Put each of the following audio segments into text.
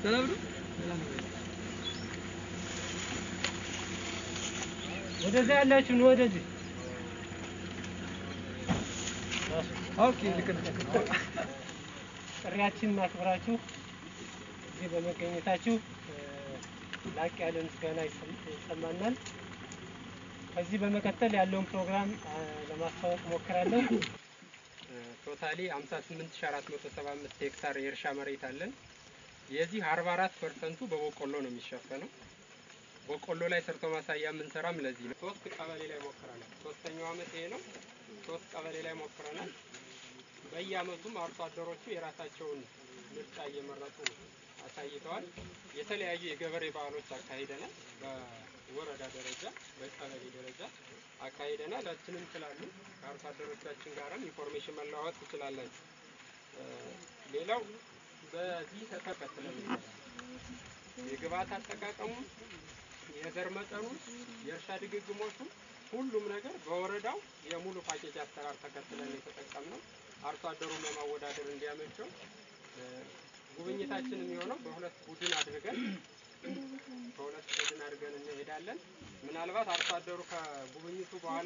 ሰላም ነው። ወደዚህ ያላችሁ ነው ወደዚህ ኦኬ ልክ ነህ። ጥሪያችንን አክብራችሁ እዚህ በመገኘታችሁ እ፣ ላቅ ያለ ምስጋና ይሰም- ይሰማናል። ከዚህ በመቀጠል ያለውን ፕሮግራም አ፣ ለማስታወቅ ሞክራለሁ። ቶታሊ 58475 ሄክታር የእርሻ መሬት አለን። የዚህ 44 ፐርሰንቱ በበቆሎ ነው የሚሸፈነው። በቆሎ ላይ ሰርቶ ማሳያ የምንሰራም ለዚህ ነው። ሶስት ቀበሌ ላይ ሞክረናል። ሶስተኛው አመት ይሄ ነው። ሶስት ቀበሌ ላይ ሞክረናል። በየአመቱም አርሶ አደሮቹ የራሳቸውን ምርጫ እየመረጡ አሳይተዋል። የተለያዩ የገበሬ በዓሎች አካሂደናል። በወረዳ ደረጃ፣ በቀበሌ ደረጃ አካሂደናል። ላችንም ስላሉ ከአርሶ አደሮቻችን ጋርም ኢንፎርሜሽን መለዋወጥ ትችላላችሁ። እ፣ ሌላው በዚህ ተከትለን የግብአት አጠቃቀሙ የዘር መጠኑ የእርሻ ድግግሞቹ ሁሉም ነገር በወረዳው የሙሉ ፓኬጅ አሰራር ተከትለን የተጠቀምነው አርሶ አደሩን ለማወዳደር እንዲያመቸው እ፣ ጉብኝታችን የሚሆነው በሁለት ቡድን አድርገን በሁለት ቡድን አድርገን እንሄዳለን። ምናልባት አርሶ አደሩ ከጉብኝቱ በኋላ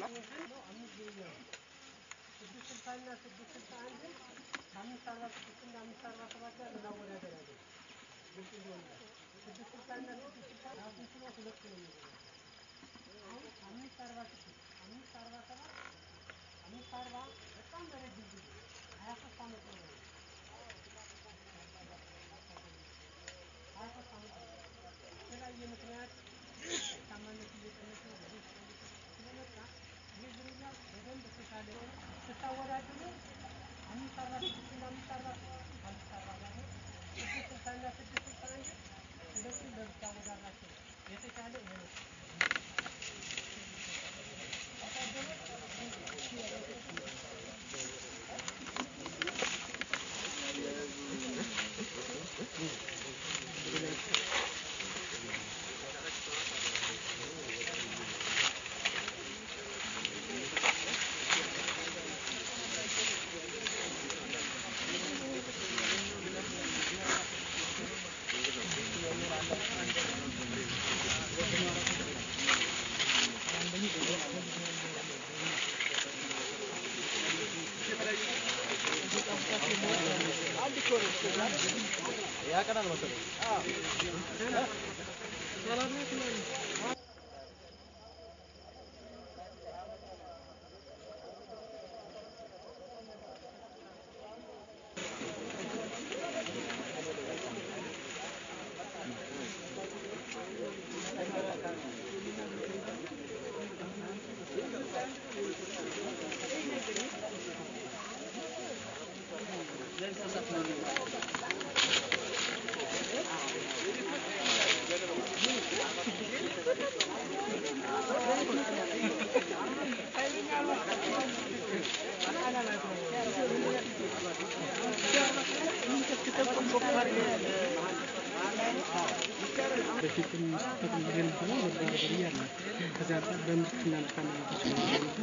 በፊትም ስጠቅም የነበረው ወደ ገበሬ ያለ ከዚያ አንጻር በምርትና ምርታማነታቸው የሚገኙ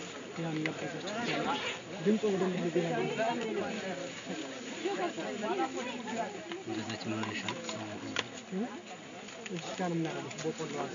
ያን ነበረቸው ድምፅ ወደ እንደዚህ ያለ እዚህ ጋር የምናደርገው በቆሎ አለ